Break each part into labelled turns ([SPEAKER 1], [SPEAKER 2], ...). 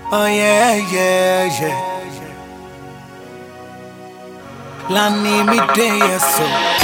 [SPEAKER 1] Oh yeah, yeah, yeah. Lani me day, yes, so.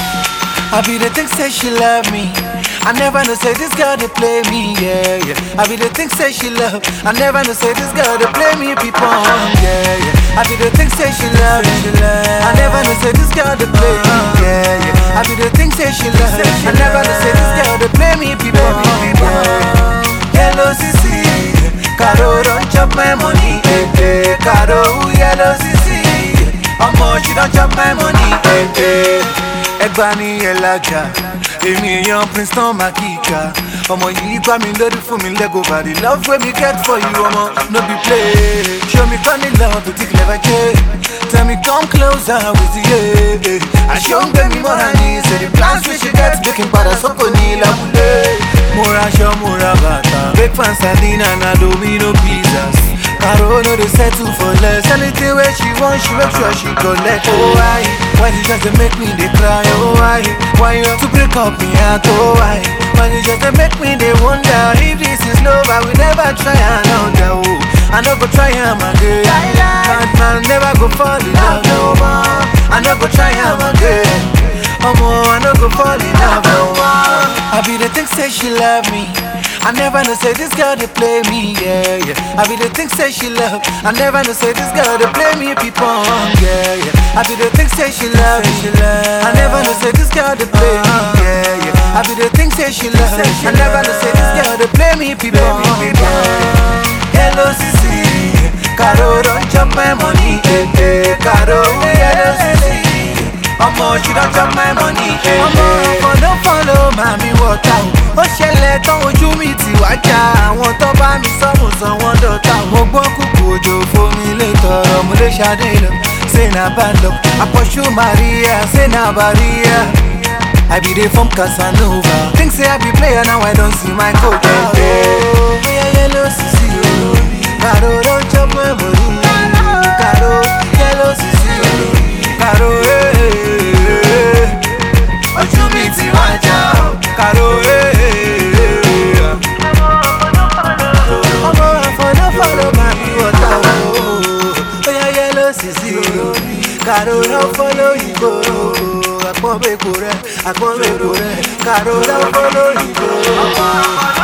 [SPEAKER 1] I be the thing say she love me. I never know say this girl to play me, yeah, yeah. I be the thing say she love. I never know say this girl to play me, people, yeah, yeah. I be the thing say she love, she love. I never know say this girl to play me, yeah, yeah. I be the thing say she love. I never know say this girl to play me, people, yeah. Yellow CC, Caro don't chop my money, eh, eh. Caro yellow CC, ọmọ she don't chop my money, eh, eh. Ẹgbà ni ẹlàjà, èmi èèyàn Princeton Makika. Ọmọ yìí gbá mi lórí fún mi lẹ́gò bàdí. Love wey me get for you, ọmọ no be play. Show me funny love to take never change. Tell me come closer with you. Yeah. Àṣọ ń gbé mi mọ́ra ní ṣe the plans wey she get make n padà sọ́kò ní lábúlé. Mo ra aṣọ, mo ra bàtà. Breakfast sardine and domino pizzas. Caro no dey settle for less. Anything wey she want, she make sure she collect. Oh why? Why you just dey make me dey cry? Oh why? Why you have to break up me heart? Oh why? Why you just dey make me dey wonder if this is love? I will never try another. Oh, I no go try am again. Bad man never go fall in love no more. I no go try am again. Omo, I no go fall in love no more. I be the thing say she love me. I never know say this girl they play me, yeah, yeah. I be the thing say she love. I never know say this girl they play me people, yeah, yeah. I be the thing say she love, she love. I never know say this girl they play me, yeah, yeah. I be the thing say she love. I never know say this girl they play me people, yeah. Hello Sisi, Caro don't chop my money, eh, eh. Caro, hello Sisi. ọmọ she don chop my money. ọmọ ọkọ ló follow màmí wọ̀ta o. ó ṣẹlẹ̀ tán ojú mi ti wá já àwọn tó bá mi sọ́mù sọ wọ́n dọ̀tà. mo gbọ́ kúkú òjò fomi lè tọrọ mo lè ṣadé lọ. say na bad luck àpọ̀ṣù maria say na barrier. I be dey from Casanova. Think say I be player now I don see my coach. Oh, yeah, yellow sisi o. Caro don chop my money. Caro yellow sisi o. Caro eh. Ojú mi ti wá já o. Caro eh. Ọmọ àfọ̀nàfọ̀nà máa bí wọ́tá o. Oya yellow sisi o. Caro don follow you go. Àpọ̀nbẹ̀kọ rẹ̀, àpọ̀nbẹ̀kọ rẹ̀. Caro don follow you go.